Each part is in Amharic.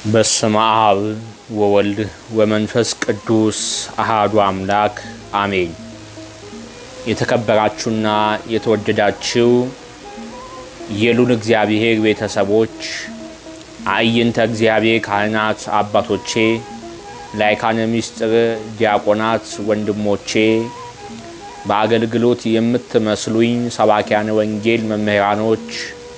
በስመ አብ ወወልድ ወመንፈስ ቅዱስ አሃዱ አምላክ አሜን። የተከበራችሁና የተወደዳችሁ የሉል እግዚአብሔር ቤተሰቦች፣ አዕይንተ እግዚአብሔር ካህናት አባቶቼ፣ ላይካነ ምስጢር ዲያቆናት ወንድሞቼ፣ በአገልግሎት የምትመስሉኝ ሰባኪያነ ወንጌል መምህራኖች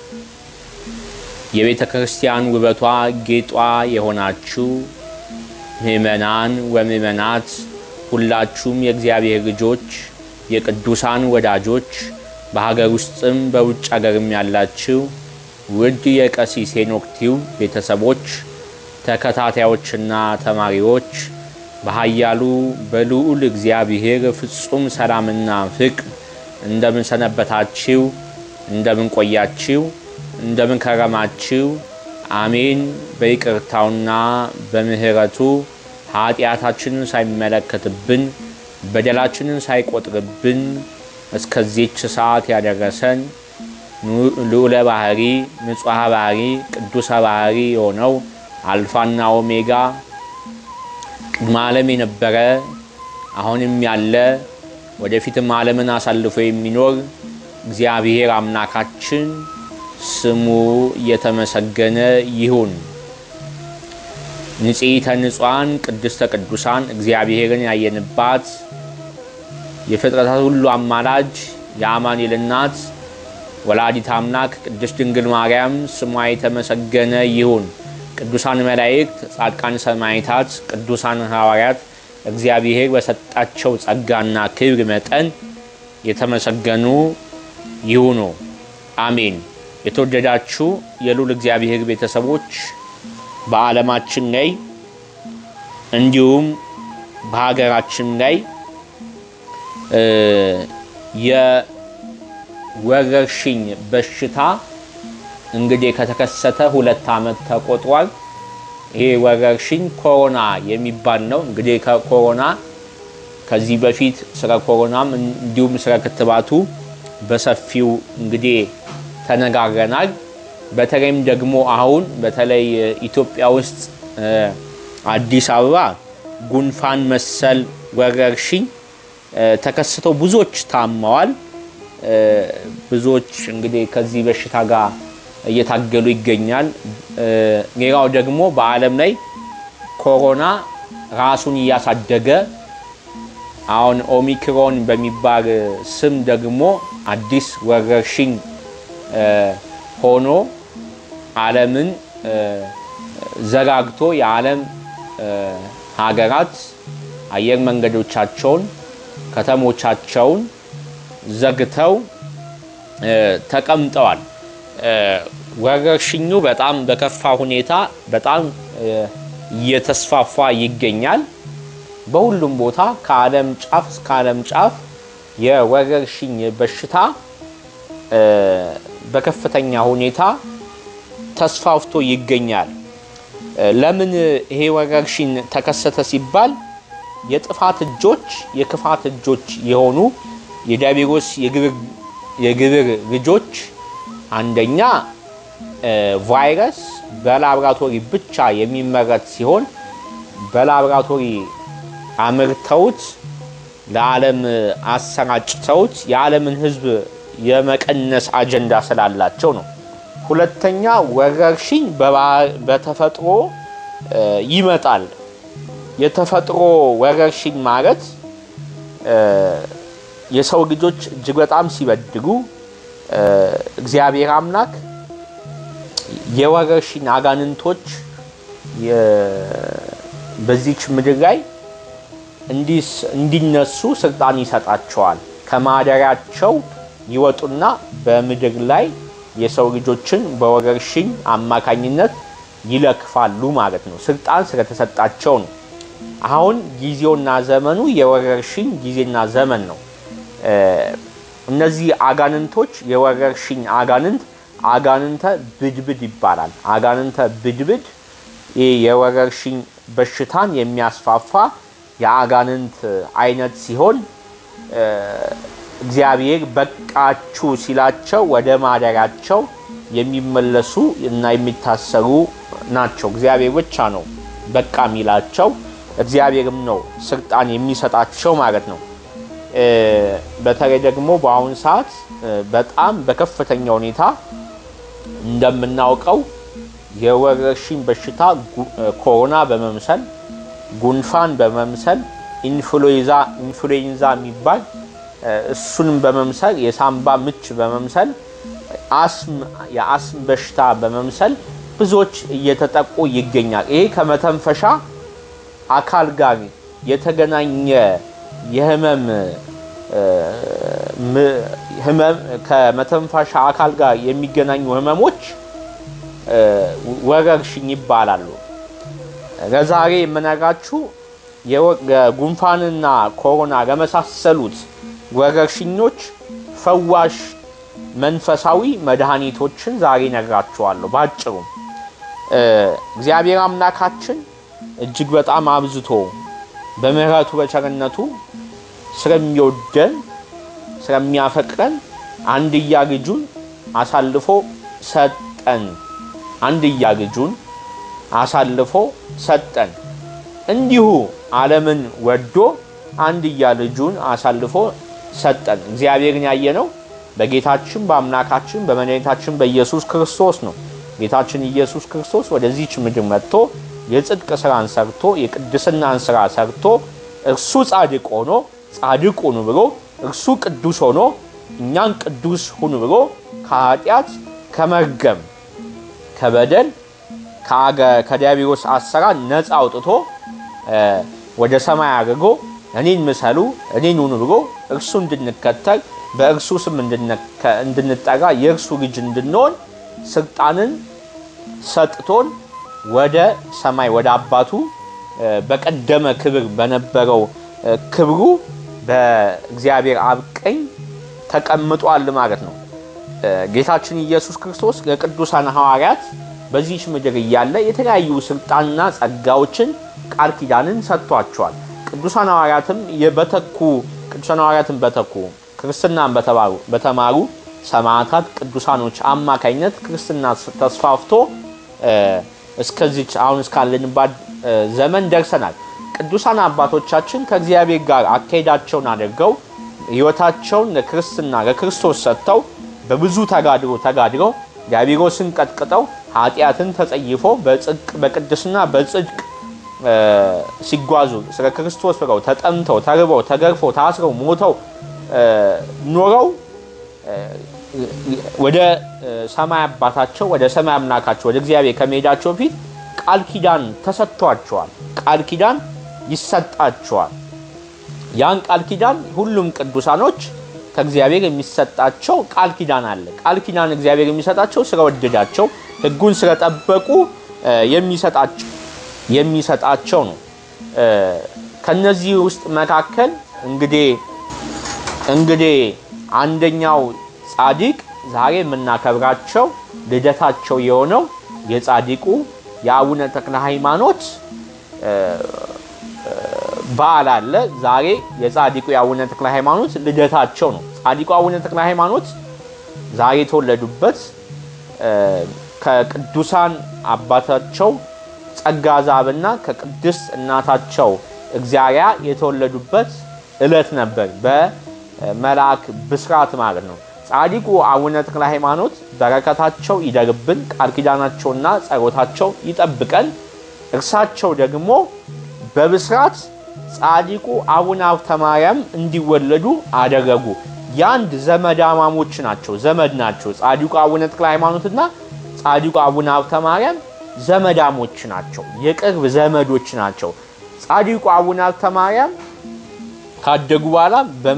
የቤተ ክርስቲያን ውበቷ ጌጧ የሆናችሁ ምእመናን ወምእመናት ሁላችሁም የእግዚአብሔር ልጆች የቅዱሳን ወዳጆች በሀገር ውስጥም በውጭ ሀገርም ያላችሁ ውድ የቀሲስ ሄኖክ ቲዩብ ቤተሰቦች ተከታታዮችና ተማሪዎች በኃያሉ በልዑል እግዚአብሔር ፍጹም ሰላምና ፍቅር እንደምን ሰነበታችሁ? እንደምን ቆያችሁ? እንደምን ከረማችሁ? አሜን። በይቅርታውና በምሕረቱ ኃጢአታችንን ሳይመለከትብን በደላችንን ሳይቆጥርብን እስከዚች ሰዓት ያደረሰን ልዑለ ባህሪ ንጹሐ ባህሪ ቅዱሰ ባህሪ የሆነው አልፋና ኦሜጋ ቅድመ ዓለም የነበረ አሁንም ያለ ወደፊትም ዓለምን አሳልፎ የሚኖር እግዚአብሔር አምላካችን ስሙ የተመሰገነ ይሁን። ንጽሕተ ንጹሐን ቅድስተ ቅዱሳን እግዚአብሔርን ያየንባት የፍጥረታት ሁሉ አማላጅ የአማኑኤል እናት ወላዲት አምላክ ቅድስት ድንግል ማርያም ስሟ የተመሰገነ ይሁን። ቅዱሳን መላእክት፣ ጻድቃን ሰማዕታት፣ ቅዱሳን ሐዋርያት እግዚአብሔር በሰጣቸው ጸጋና ክብር መጠን የተመሰገኑ ይሁኑ። አሜን። የተወደዳችሁ የልዑል እግዚአብሔር ቤተሰቦች በዓለማችን ላይ እንዲሁም በሀገራችን ላይ የወረርሽኝ በሽታ እንግዲህ ከተከሰተ ሁለት ዓመት ተቆጥሯል። ይሄ ወረርሽኝ ኮሮና የሚባል ነው። እንግዲህ ከኮሮና ከዚህ በፊት ስለ ኮሮናም እንዲሁም ስለ ክትባቱ በሰፊው እንግዲህ ተነጋግረናል። በተለይም ደግሞ አሁን በተለይ ኢትዮጵያ ውስጥ አዲስ አበባ ጉንፋን መሰል ወረርሽኝ ተከስተው ብዙዎች ታመዋል። ብዙዎች እንግዲህ ከዚህ በሽታ ጋር እየታገሉ ይገኛል። ሌላው ደግሞ በዓለም ላይ ኮሮና ራሱን እያሳደገ አሁን ኦሚክሮን በሚባል ስም ደግሞ አዲስ ወረርሽኝ ሆኖ ዓለምን ዘጋግቶ የዓለም ሀገራት አየር መንገዶቻቸውን ከተሞቻቸውን ዘግተው ተቀምጠዋል። ወረርሽኙ በጣም በከፋ ሁኔታ በጣም እየተስፋፋ ይገኛል። በሁሉም ቦታ ከዓለም ጫፍ እስከ ዓለም ጫፍ የወረርሽኝ በሽታ በከፍተኛ ሁኔታ ተስፋፍቶ ይገኛል። ለምን ይሄ ወረርሽኝ ተከሰተ ሲባል የጥፋት እጆች የክፋት እጆች የሆኑ የዲያብሎስ የግብር ልጆች አንደኛ ቫይረስ በላብራቶሪ ብቻ የሚመረት ሲሆን በላብራቶሪ አምርተውት ለዓለም አሰራጭተውት የዓለምን ሕዝብ የመቀነስ አጀንዳ ስላላቸው ነው። ሁለተኛ ወረርሽኝ በተፈጥሮ ይመጣል። የተፈጥሮ ወረርሽኝ ማለት የሰው ልጆች እጅግ በጣም ሲበድሉ እግዚአብሔር አምላክ የወረርሽኝ አጋንንቶች በዚች ምድር ላይ እንዲነሱ ስልጣን ይሰጣቸዋል። ከማደሪያቸው ይወጡና በምድር ላይ የሰው ልጆችን በወረርሽኝ አማካኝነት ይለክፋሉ ማለት ነው። ስልጣን ስለተሰጣቸው ነው። አሁን ጊዜውና ዘመኑ የወረርሽኝ ጊዜና ዘመን ነው። እነዚህ አጋንንቶች የወረርሽኝ አጋንንት አጋንንተ ብድብድ ይባላል። አጋንንተ ብድብድ ይህ የወረርሽኝ በሽታን የሚያስፋፋ የአጋንንት አይነት ሲሆን እግዚአብሔር በቃችሁ ሲላቸው ወደ ማደሪያቸው የሚመለሱ እና የሚታሰሩ ናቸው። እግዚአብሔር ብቻ ነው በቃ የሚላቸው፣ እግዚአብሔርም ነው ስልጣን የሚሰጣቸው ማለት ነው። በተለይ ደግሞ በአሁኑ ሰዓት በጣም በከፍተኛ ሁኔታ እንደምናውቀው የወረርሽኝ በሽታ ኮሮና በመምሰል ጉንፋን በመምሰል ኢንፍሉዌንዛ የሚባል እሱንም በመምሰል የሳምባ ምች በመምሰል የአስም በሽታ በመምሰል ብዙዎች እየተጠቁ ይገኛል። ይሄ ከመተንፈሻ አካል ጋር የተገናኘ የህመም ከመተንፈሻ አካል ጋር የሚገናኙ ህመሞች ወረርሽኝ ይባላሉ። ለዛሬ የምነግራችሁ ጉንፋንና ኮሮና ለመሳሰሉት ወረርሽኞች ፈዋሽ መንፈሳዊ መድኃኒቶችን ዛሬ ነግራችኋለሁ። ባጭሩ እግዚአብሔር አምላካችን እጅግ በጣም አብዝቶ በምሕረቱ በቸርነቱ ስለሚወደን ስለሚያፈቅረን አንድያ ልጁን አሳልፎ ሰጠን። አንድያ ልጁን አሳልፎ ሰጠን። እንዲሁ ዓለምን ወዶ አንድያ ልጁን አሳልፎ ሰጠን። እግዚአብሔርን ያየነው በጌታችን በአምላካችን በመድኃኒታችን በኢየሱስ ክርስቶስ ነው። ጌታችን ኢየሱስ ክርስቶስ ወደዚች ምድር መጥቶ የጽድቅ ስራን ሰርቶ የቅድስናን ስራ ሰርቶ እርሱ ጻድቅ ሆኖ ጻድቅ ሁኑ ብሎ እርሱ ቅዱስ ሆኖ እኛን ቅዱስ ሁኑ ብሎ ከኃጢአት ከመርገም ከበደል ከዲያብሎስ አሰራር ነፃ አውጥቶ ወደ ሰማይ አድርጎ እኔን ምሰሉ እኔን ሁኑ ብሎ እርሱ እንድንከተል በእርሱ ስም እንድንጠራ የእርሱ ልጅ እንድንሆን ስልጣንን ሰጥቶን ወደ ሰማይ ወደ አባቱ በቀደመ ክብር በነበረው ክብሩ በእግዚአብሔር አብ ቀኝ ተቀምጧል ማለት ነው። ጌታችን ኢየሱስ ክርስቶስ ለቅዱሳን ሐዋርያት በዚች ምድር እያለ የተለያዩ ስልጣንና ጸጋዎችን ቃል ኪዳንን ሰጥቷቸዋል። ቅዱሳን ሐዋርያትም በተኩ ቅዱሳን ሐዋርያትን በተኩ ክርስትናን በተማሩ ሰማዕታት ቅዱሳኖች አማካኝነት ክርስትና ተስፋፍቶ እስከዚች አሁን እስካለንባት ዘመን ደርሰናል። ቅዱሳን አባቶቻችን ከእግዚአብሔር ጋር አካሄዳቸውን አድርገው ሕይወታቸውን ለክርስትና ለክርስቶስ ሰጥተው በብዙ ተጋድሮ ተጋድረው ዲያብሎስን ቀጥቅጠው ኃጢአትን ተጸይፎ በጽድቅ በቅድስና በጽድቅ ሲጓዙ ስለ ክርስቶስ ብለው ተጠምተው ተርበው ተገርፈው ታስረው ሞተው ኖረው ወደ ሰማይ አባታቸው ወደ ሰማይ አምላካቸው ወደ እግዚአብሔር ከመሄዳቸው በፊት ቃል ኪዳን ተሰጥቷቸዋል። ቃል ኪዳን ይሰጣቸዋል። ያን ቃል ኪዳን ሁሉም ቅዱሳኖች ከእግዚአብሔር የሚሰጣቸው ቃል ኪዳን አለ። ቃል ኪዳን እግዚአብሔር የሚሰጣቸው ስለወደዳቸው ሕጉን ስለጠበቁ የሚሰጣቸው ነው። ከነዚህ ውስጥ መካከል እንግዲህ እንግዲህ አንደኛው ጻድቅ ዛሬ የምናከብራቸው ልደታቸው የሆነው የጻድቁ የአቡነ ተክለ ሃይማኖት በዓል አለ። ዛሬ የጻድቁ የአቡነ ተክለ ሃይማኖት ልደታቸው ነው። ጻድቁ አቡነ ተክለ ሃይማኖት ዛሬ የተወለዱበት ከቅዱሳን አባታቸው ጸጋ ዛብና ከቅድስት እናታቸው እግዚአብሔር የተወለዱበት ዕለት ነበር። በመልአክ ብስራት ማለት ነው። ጻድቁ አቡነ ተክለ ሃይማኖት በረከታቸው ይደርብን፣ ቃል ኪዳናቸውና ጸሎታቸው ይጠብቀን። እርሳቸው ደግሞ በብስራት ጻድቁ አቡነ ሀብተ ማርያም እንዲወለዱ አደረጉ። የአንድ ዘመዳማሞች ናቸው፣ ዘመድ ናቸው። ጻድቁ አቡነ ተክለ ሃይማኖትና ጻድቁ አቡነ ሀብተ ማርያም ዘመዳሞች ናቸው፣ የቅርብ ዘመዶች ናቸው። ጻድቁ አቡነ ሀብተ ማርያም ካደጉ በኋላ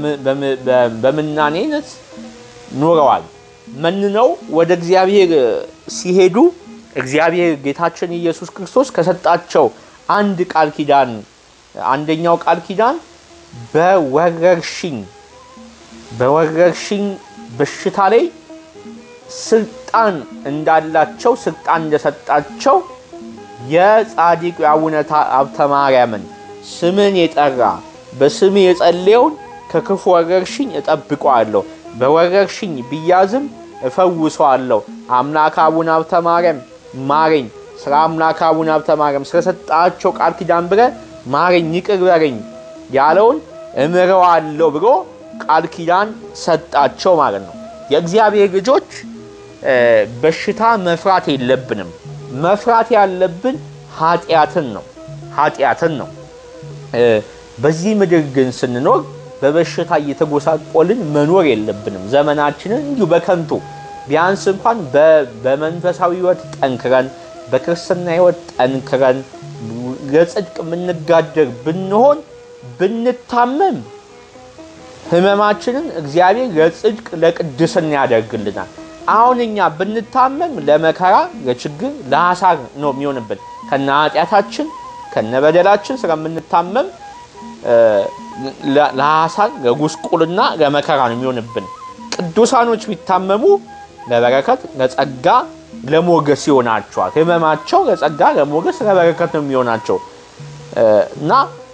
በምናኔነት ኖረዋል። መንነው ወደ እግዚአብሔር ሲሄዱ እግዚአብሔር ጌታችን ኢየሱስ ክርስቶስ ከሰጣቸው አንድ ቃል ኪዳን አንደኛው ቃል ኪዳን በወረርሽኝ በወረርሽኝ በሽታ ላይ ስልጣን እንዳላቸው ስልጣን እንደሰጣቸው የጻድቁ የአቡነ ሀብተ ማርያምን ስምን የጠራ በስም የጸለየውን ከክፉ ወረርሽኝ እጠብቀዋለሁ፣ በወረርሽኝ ቢያዝም እፈውሰዋለሁ። አምላክ አቡነ ሀብተ ማርያም ማረኝ፣ ስለ አምላክ አቡነ ሀብተ ማርያም ስለሰጣቸው ቃል ኪዳን ብለህ ማረኝ፣ ይቅር በለኝ ያለውን እምረዋለሁ ብሎ ቃል ኪዳን ሰጣቸው ማለት ነው። የእግዚአብሔር ልጆች በሽታ መፍራት የለብንም። መፍራት ያለብን ኃጢአትን ነው ኃጢአትን ነው። በዚህ ምድር ግን ስንኖር በበሽታ እየተጎሳቆልን መኖር የለብንም። ዘመናችንን እንዲሁ በከንቱ ቢያንስ እንኳን በመንፈሳዊ ሕይወት ጠንክረን በክርስትና ሕይወት ጠንክረን ለጽድቅ የምንጋደር ብንሆን ብንታመም ህመማችንን እግዚአብሔር ለጽድቅ ለቅድስና ያደርግልናል። አሁን እኛ ብንታመም ለመከራ፣ ለችግር፣ ለሐሳር ነው የሚሆንብን ከነ ኃጢአታችን ከነ በደላችን ስለምንታመም ለሐሳር፣ ለጉስቁልና፣ ለመከራ ነው የሚሆንብን። ቅዱሳኖች ቢታመሙ ለበረከት፣ ለጸጋ፣ ለሞገስ ይሆናቸዋል። ህመማቸው ለጸጋ፣ ለሞገስ፣ ለበረከት ነው የሚሆናቸው እና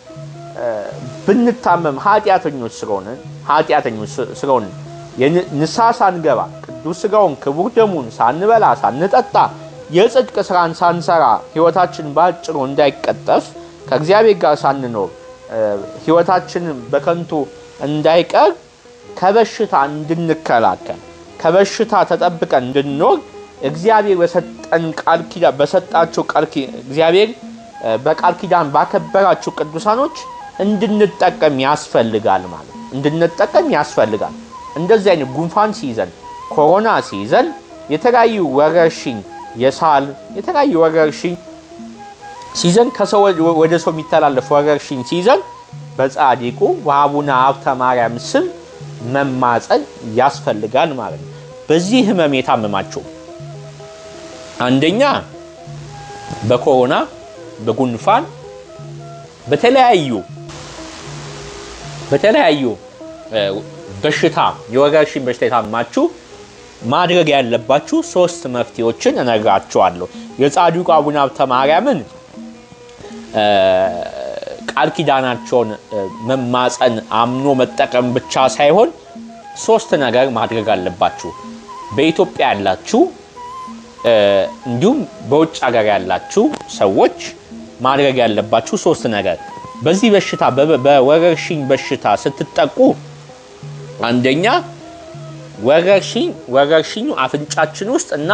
ብንታመም ኃጢአተኞች ስለሆነ ኃጢአተኞች ስለሆነ ንስሐ ሳንገባ ቅዱስ ሥጋውን ክቡር ደሙን ሳንበላ ሳንጠጣ የጽድቅ ስራን ሳንሰራ ህይወታችን በአጭሩ እንዳይቀጠፍ ከእግዚአብሔር ጋር ሳንኖር ህይወታችን በከንቱ እንዳይቀር ከበሽታ እንድንከላከል ከበሽታ ተጠብቀን እንድንኖር እግዚአብሔር በሰጠን ቃል ኪዳን በሰጣቸው ቃል እግዚአብሔር በቃል ኪዳን ባከበራቸው ቅዱሳኖች እንድንጠቀም ያስፈልጋል ማለት እንድንጠቀም ያስፈልጋል። እንደዚህ አይነት ጉንፋን ሲይዘን፣ ኮሮና ሲይዘን፣ የተለያዩ ወረርሽኝ የሳል የተለያዩ ወረርሽኝ ሲይዘን ከሰው ወደ ሰው የሚተላለፍ ወረርሽኝ ሲይዘን በጻድቁ በአቡነ ሀብተ ማርያም ስም መማፀን ያስፈልጋል ማለት ነው። በዚህ ህመም የታመማቸው አንደኛ በኮሮና በጉንፋን በተለያዩ በተለያዩ በሽታ የወረርሽኝ በሽታ የታመማችሁ ማድረግ ያለባችሁ ሶስት መፍትሄዎችን እነግራችኋለሁ። የጻድቁ አቡነ ሀብተ ማርያምን ቃል ኪዳናቸውን መማፀን አምኖ መጠቀም ብቻ ሳይሆን ሶስት ነገር ማድረግ አለባችሁ። በኢትዮጵያ ያላችሁ እንዲሁም በውጭ ሀገር ያላችሁ ሰዎች ማድረግ ያለባችሁ ሶስት ነገር በዚህ በሽታ በወረርሽኝ በሽታ ስትጠቁ አንደኛ ወረርሽኝ ወረርሽኙ አፍንጫችን ውስጥ እና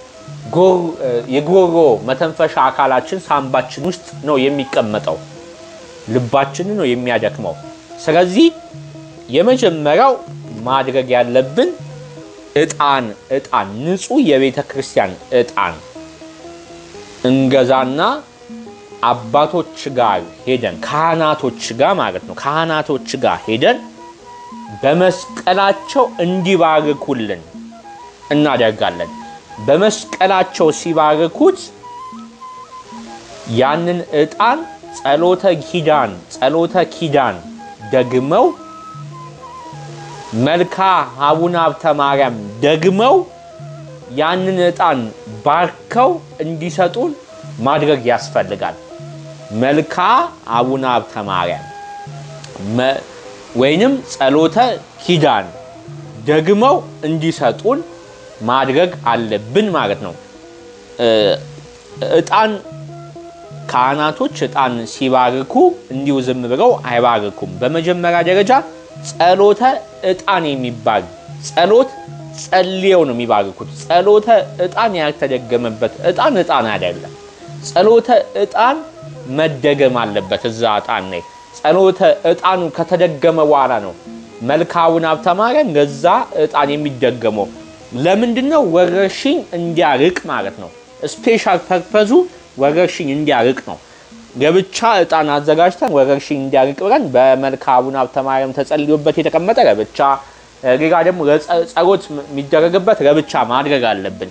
የጉሮሮ መተንፈሻ አካላችን ሳምባችን ውስጥ ነው የሚቀመጠው። ልባችንን ነው የሚያደክመው። ስለዚህ የመጀመሪያው ማድረግ ያለብን እጣን እጣን ንጹህ የቤተ ክርስቲያን እጣን እንገዛና አባቶች ጋር ሄደን ካህናቶች ጋር ማለት ነው ካህናቶች ጋር ሄደን በመስቀላቸው እንዲባርኩልን እናደርጋለን። በመስቀላቸው ሲባርኩት ያንን እጣን ጸሎተ ኪዳን ጸሎተ ኪዳን ደግመው መልካ አቡነ ሀብተ ማርያም ደግመው ያንን እጣን ባርከው እንዲሰጡን ማድረግ ያስፈልጋል። መልካ አቡነ ሀብተ ማርያም ወይንም ጸሎተ ኪዳን ደግመው እንዲሰጡን ማድረግ አለብን ማለት ነው። እጣን ካህናቶች እጣን ሲባርኩ እንዲሁ ዝም ብለው አይባርኩም። በመጀመሪያ ደረጃ ጸሎተ እጣን የሚባል ጸሎት ጸልየው ነው የሚባርኩት። ጸሎተ እጣን ያልተደገመበት እጣን እጣን አይደለም። ጸሎተ እጣን መደገም አለበት። እዛ እጣን ላይ ጸሎተ እጣኑ ከተደገመ በኋላ ነው መልካ አቡነ ሀብተ ማርያም ለዛ እጣን የሚደገመው። ለምንድን ነው? ወረርሽኝ እንዲያርቅ ማለት ነው። ስፔሻል ፐርፐዙ ወረርሽኝ እንዲያርቅ ነው። ለብቻ እጣን አዘጋጅተን ወረርሽኝ እንዲያርቅ ብለን በመልካ አቡነ ሀብተ ማርያም ተጸልዮበት የተቀመጠ ለብቻ፣ ሌላ ደግሞ ጸሎት የሚደረግበት ለብቻ ማድረግ አለብን።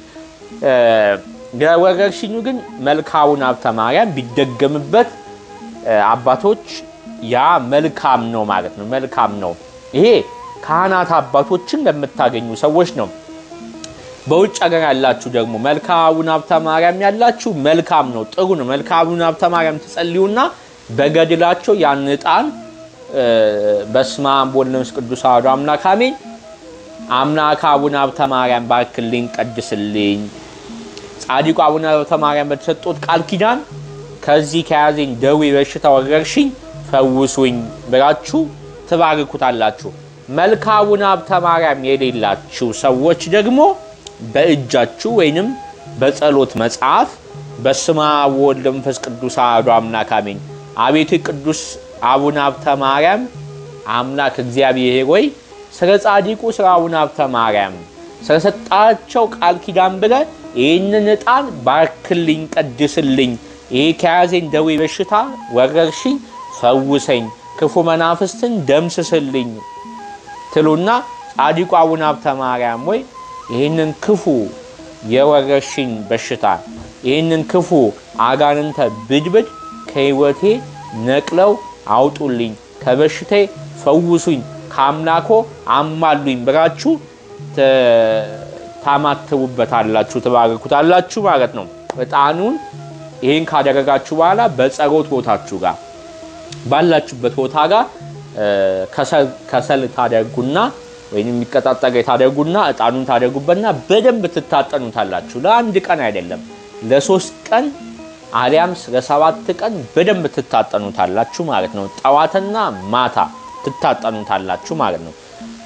ለወረርሽኙ ግን መልካ አቡነ ሀብተ ማርያም ቢደገምበት አባቶች ያ መልካም ነው ማለት ነው። መልካም ነው። ይሄ ካህናት አባቶችን ለምታገኙ ሰዎች ነው። በውጭ ሀገር ያላችሁ ደግሞ መልካ አቡነ ሀብተ ማርያም ያላችሁ መልካም ነው፣ ጥሩ ነው። መልካ አቡነ ሀብተ ማርያም ትጸልዩና በገድላቸው ያን ዕጣን በስመ አብ ወወልድ ወመንፈስ ቅዱስ አሐዱ አምላክ አሜን አምላክ አቡነ ሀብተ ማርያም ባርክልኝ፣ ቀድስልኝ። ጻድቁ አቡነ ሀብተ ማርያም በተሰጡት ቃል ኪዳን ከዚህ ከያዘኝ ደዌ በሽታ ወረርሽኝ ፈውሱኝ ብላችሁ ትባርኩታላችሁ። መልካ አቡነ ሀብተ ማርያም የሌላችሁ ሰዎች ደግሞ በእጃችሁ ወይንም በጸሎት መጽሐፍ በስመ አብ ወወልድ ወመንፈስ ቅዱስ አሐዱ አምላክ አሜን። አቤቱ ቅዱስ አቡነ ሀብተ ማርያም አምላክ እግዚአብሔር ሆይ ስለ ጻድቁ ስለ አቡነ ሀብተ ማርያም ስለሰጣቸው ቃል ኪዳን ብለህ ይህንን ዕጣን ባርክልኝ፣ ቀድስልኝ፣ ይህ ከያዘኝ ደዌ በሽታ ወረርሽኝ ፈውሰኝ፣ ክፉ መናፍስትን ደምስስልኝ ትሉና ጻድቁ አቡነ ሀብተ ማርያም ወይ ይህንን ክፉ የወረርሽኝ በሽታ ይህንን ክፉ አጋንንተ ብድብድ ከሕይወቴ ነቅለው አውጡልኝ፣ ከበሽቴ ፈውሱኝ፣ ከአምላኮ አማሉኝ ብላችሁ ታማትቡበታላችሁ፣ ትባርኩታላችሁ ማለት ነው። ዕጣኑን ይህን ካደረጋችሁ በኋላ በጸሎት ቦታችሁ ጋር ባላችሁበት ቦታ ጋር ከሰል ታደርጉና ወይም የሚቀጣጠል ታደርጉና ዕጣኑን ታደርጉበትና በደንብ ትታጠኑታላችሁ። ለአንድ ቀን አይደለም፣ ለሶስት ቀን አሊያም ለሰባት ቀን በደንብ ትታጠኑታላችሁ ማለት ነው። ጠዋትና ማታ ትታጠኑታላችሁ ማለት ነው።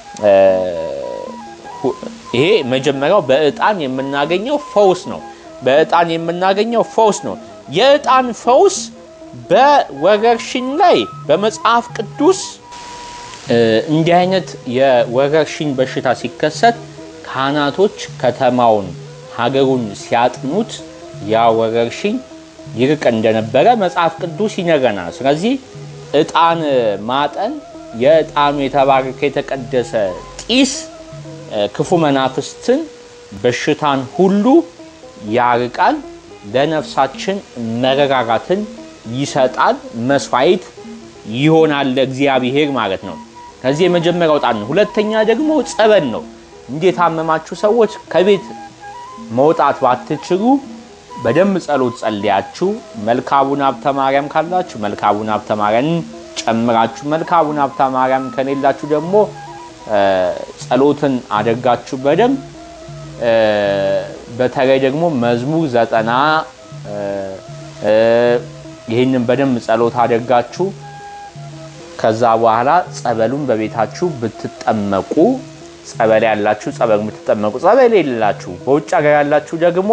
ይሄ መጀመሪያው በዕጣን የምናገኘው ፈውስ ነው። በዕጣን የምናገኘው ፈውስ ነው። የዕጣን ፈውስ በወረርሽኝ ላይ በመጽሐፍ ቅዱስ እንዲህ አይነት የወረርሽኝ በሽታ ሲከሰት ካህናቶች ከተማውን ሀገሩን ሲያጥኑት ያ ወረርሽኝ ይርቅ እንደነበረ መጽሐፍ ቅዱስ ይነግረናል። ስለዚህ ዕጣን ማጠን የዕጣኑ የተባረከ የተቀደሰ ጢስ ክፉ መናፍስትን በሽታን ሁሉ ያርቃል፣ ለነፍሳችን መረጋጋትን ይሰጣል፣ መስዋዕት ይሆናል ለእግዚአብሔር ማለት ነው። ከዚህ የመጀመሪያው ዕጣን ነው። ሁለተኛ ደግሞ ጸበል ነው። እንዴት የታመማችሁ ሰዎች ከቤት መውጣት ባትችሉ በደንብ ጸሎት ጸልያችሁ መልካ አቡነ ሀብተ ማርያም ካላችሁ መልካ አቡነ ሀብተ ማርያምን ጨምራችሁ መልካ አቡነ ሀብተ ማርያም ከሌላችሁ ደግሞ ጸሎትን አድርጋችሁ በደንብ በተለይ ደግሞ መዝሙር ዘጠና ይህንን በደንብ ጸሎት አድርጋችሁ ከዛ በኋላ ጸበሉን በቤታችሁ ብትጠመቁ ጸበል ያላችሁ ጸበል ብትጠመቁ፣ ጸበል የሌላችሁ በውጭ ሀገር ያላችሁ ደግሞ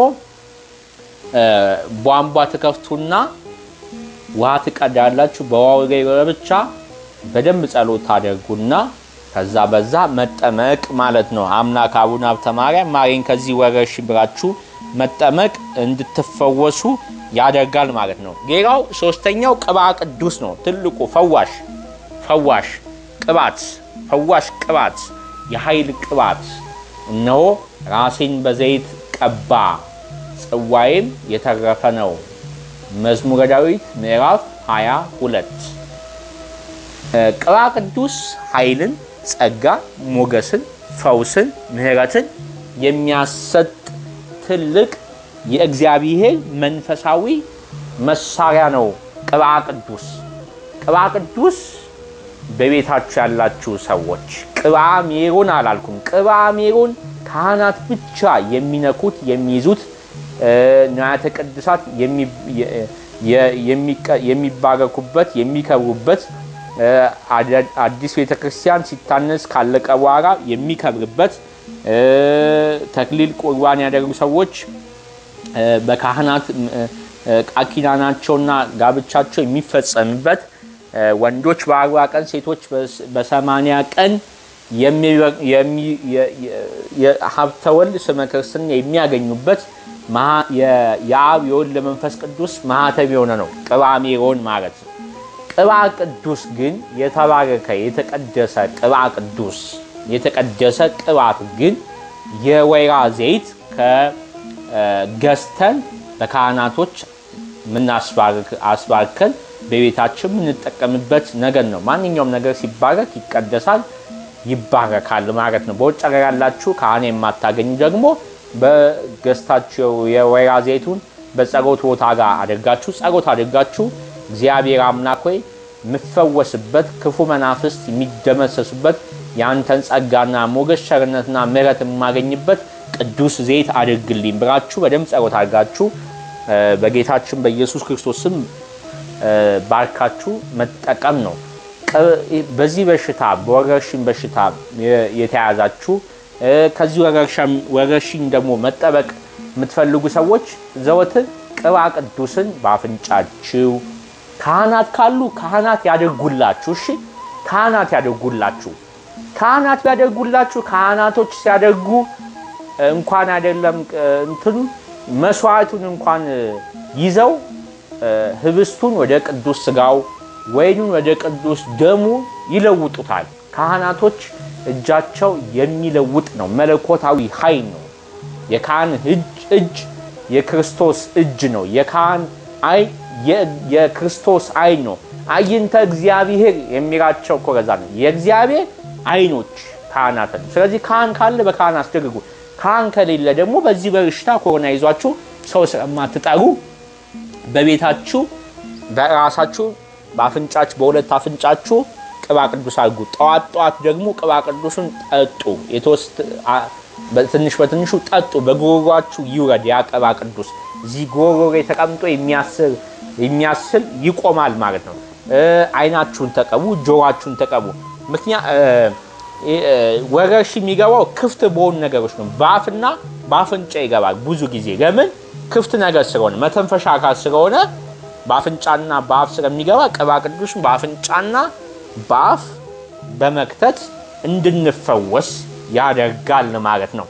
ቧንቧ ትከፍቱና ውሃ ትቀዳላችሁ። በውሃው ላይ ብቻ በደንብ ጸሎት ታደርጉና ከዛ በዛ መጠመቅ ማለት ነው። አምላክ አቡነ ሀብተ ማርያም ማሬን ከዚህ ወረርሽኝ ብላችሁ መጠመቅ እንድትፈወሱ ያደርጋል ማለት ነው። ሌላው ሶስተኛው ቅባ ቅዱስ ነው። ትልቁ ፈዋሽ ፈዋሽ ቅባት ፈዋሽ ቅባት የኃይል ቅባት እነሆ ራሴን በዘይት ቀባ ጽዋዬም የተረፈ ነው። መዝሙረ ዳዊት ምዕራፍ 22 ቅባ ቅዱስ ኃይልን፣ ጸጋ፣ ሞገስን፣ ፈውስን፣ ምሕረትን የሚያሰጥ ትልቅ የእግዚአብሔር መንፈሳዊ መሳሪያ ነው። ቅባ ቅዱስ ቅባ ቅዱስ በቤታችሁ ያላችሁ ሰዎች ቅባ ሜሮን አላልኩም። ቅባ ሜሮን ካህናት ብቻ የሚነኩት የሚይዙት ንዋያተ ቅድሳት የሚባረኩበት የሚከብሩበት አዲስ ቤተክርስቲያን ሲታነስ ካለቀ በኋላ የሚከብርበት ተክሊል ቁርባን ያደረጉ ሰዎች በካህናት ቃል ኪዳናቸውና ጋብቻቸው የሚፈጸምበት ወንዶች በአርባ ቀን ሴቶች በሰማንያ ቀን ሀብተ ወልድ ስመ ክርስትና የሚያገኙበት የአብ የወልድ ለመንፈስ ቅዱስ ማህተም የሆነ ነው ቅባ ሜሮን ማለት ነው። ቅባ ቅዱስ ግን የተባረከ የተቀደሰ ቅባ ቅዱስ የተቀደሰ ቅባት ግን የወይራ ዘይት ከገዝተን በካህናቶች ምናስባርከን በቤታችን የምንጠቀምበት ነገር ነው። ማንኛውም ነገር ሲባረክ ይቀደሳል፣ ይባረካል ማለት ነው። በውጭ ሀገር ያላችሁ ካህን የማታገኙ ደግሞ በገዝታችሁ የወይራ ዘይቱን በጸሎት ቦታ ጋር አድርጋችሁ ጸሎት አድርጋችሁ እግዚአብሔር አምላክ ሆይ የምፈወስበት ክፉ መናፍስት የሚደመሰሱበት የአንተን ጸጋና ሞገስ ቸርነትና ምሕረት የማገኝበት ቅዱስ ዘይት አድርግልኝ ብላችሁ በደንብ ጸሎት አድርጋችሁ በጌታችን በኢየሱስ ክርስቶስ ስም ባርካችሁ መጠቀም ነው። በዚህ በሽታ በወረርሽኝ በሽታ የተያዛችሁ ከዚህ ወረርሽኝ ደግሞ መጠበቅ የምትፈልጉ ሰዎች ዘወትር ቅባ ቅዱስን በአፍንጫችሁ ካህናት ካሉ ካህናት ያደርጉላችሁ። እሺ ካህናት ያደርጉላችሁ። ካህናት ቢያደርጉላችሁ ካህናቶች ሲያደርጉ እንኳን አይደለም እንትኑ መስዋዕቱን እንኳን ይዘው ህብስቱን ወደ ቅዱስ ስጋው ወይኑን ወደ ቅዱስ ደሙ ይለውጡታል። ካህናቶች እጃቸው የሚለውጥ ነው። መለኮታዊ ኃይል ነው። የካህን እጅ የክርስቶስ እጅ ነው። የካህን አይ የክርስቶስ አይን ነው። አይንተ እግዚአብሔር የሚላቸው እኮ ለዛ ነው። የእግዚአብሔር አይኖች ካህናት ነው። ስለዚህ ካህን ካለ በካህን አስደርጉ። ካህን ከሌለ ደግሞ በዚህ በሽታ ኮሮና ይዟችሁ ሰው ስለማትጠሩ በቤታችሁ በራሳችሁ በአፍንጫችሁ በሁለት አፍንጫችሁ ቅባ ቅዱስ አድርጉ። ጠዋት ጠዋት ደግሞ ቅባ ቅዱስን ጠጡ። ትንሽ በትንሹ ጠጡ። በጉሮሯችሁ ይውረድ ያ ቅባ ቅዱስ እዚህ ጉሮሮ ተቀምጦ የሚያስል ይቆማል ማለት ነው። አይናችሁን ተቀቡ፣ ጆሯችሁን ተቀቡ። ምክንያት ወረርሽኝ የሚገባው ክፍት በሆኑ ነገሮች ነው። በአፍና በአፍንጫ ይገባል ብዙ ጊዜ። ለምን? ክፍት ነገር ስለሆነ መተንፈሻ አካል ስለሆነ በአፍንጫና በአፍ ስለሚገባ ቅባ ቅዱስን በአፍንጫና በአፍ በመክተት እንድንፈወስ ያደርጋል ማለት ነው።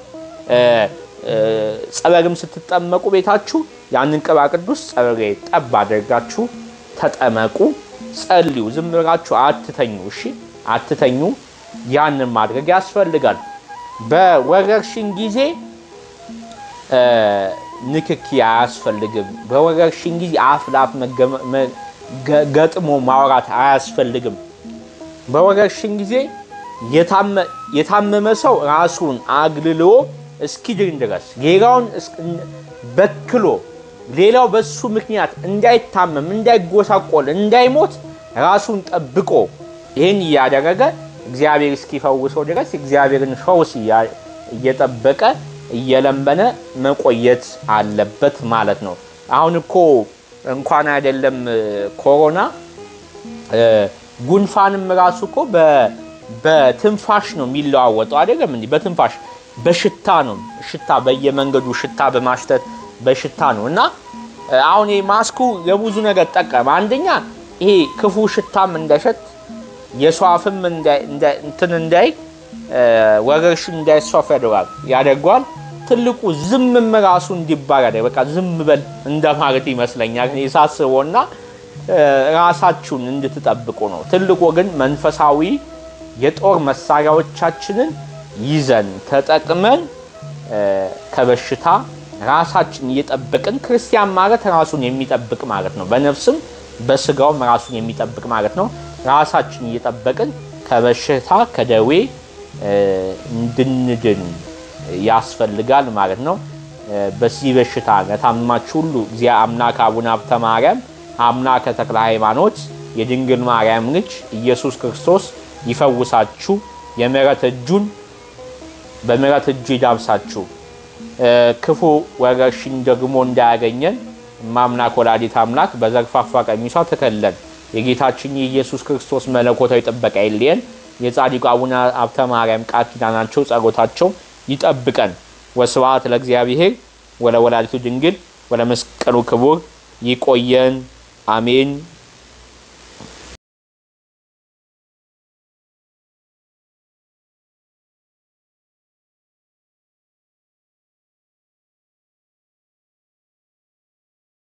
ጸበልም ስትጠመቁ ቤታችሁ ያንን ቅባ ቅዱስ ጸበል ላይ ጠብ አድርጋችሁ ተጠመቁ፣ ጸልዩ። ዝም ብላችሁ አትተኙ። እሺ አትተኙ። ያንን ማድረግ ያስፈልጋል። በወረርሽኝ ጊዜ ንክኪ አያስፈልግም። በወረርሽኝ ጊዜ አፍ ለአፍ ገጥሞ ማውራት አያስፈልግም። በወረርሽኝ ጊዜ የታመመ ሰው ራሱን አግልሎ እስኪድን ድረስ ሌላውን በክሎ ሌላው በሱ ምክንያት እንዳይታመም፣ እንዳይጎሳቆል፣ እንዳይሞት ራሱን ጠብቆ ይህን እያደረገ እግዚአብሔር እስኪፈውሰው ድረስ እግዚአብሔርን ፈውስ እየጠበቀ እየለመነ መቆየት አለበት ማለት ነው። አሁን እኮ እንኳን አይደለም ኮሮና ጉንፋንም ራሱ እኮ በትንፋሽ ነው የሚለዋወጠው አይደለም እንዲህ በትንፋሽ በሽታ ነው። ሽታ በየመንገዱ ሽታ በማሽተት በሽታ ነው እና አሁን ይሄ ማስኩ ለብዙ ነገር ጠቀመ። አንደኛ ይሄ ክፉ ሽታም እንዳይሸት የሰው አፍም እንትን እንዳይ ወረርሽኝ እንዳይስፋፋ ያደርጋል ያደርገዋል። ትልቁ ዝምም ራሱ እንዲባል ያደርግ በቃ ዝም በል እንደማለት ይመስለኛል እኔ ሳስበው እና ራሳችሁን እንድትጠብቁ ነው። ትልቁ ግን መንፈሳዊ የጦር መሳሪያዎቻችንን ይዘን ተጠቅመን ከበሽታ ራሳችን እየጠበቅን ክርስቲያን ማለት ራሱን የሚጠብቅ ማለት ነው። በነፍስም በስጋውም ራሱን የሚጠብቅ ማለት ነው። ራሳችን እየጠበቅን ከበሽታ ከደዌ እንድንድን ያስፈልጋል ማለት ነው። በዚህ በሽታ ለታመማችሁ ሁሉ እግዚአ አምላክ አቡነ ሀብተ ማርያም አምላከ ተክለ ሃይማኖት የድንግል ማርያም ልጅ ኢየሱስ ክርስቶስ ይፈውሳችሁ፣ የምሕረት እጁን በምሕረት እጁ ይዳብሳችሁ፣ ክፉ ወረርሽኝ ደግሞ እንዳያገኘን እማምላክ ወላዲት አምላክ በዘርፋፋ ቀሚሷ ተከለን የጌታችን የኢየሱስ ክርስቶስ መለኮታዊ ጥበቃ ይለየን። የጻድቁ አቡነ ሀብተ ማርያም ቃል ኪዳናቸው ጸሎታቸው ይጠብቀን። ወስብሐት ለእግዚአብሔር ወለወላዲቱ ድንግል ወለመስቀሉ ክቡር። ይቆየን። አሜን።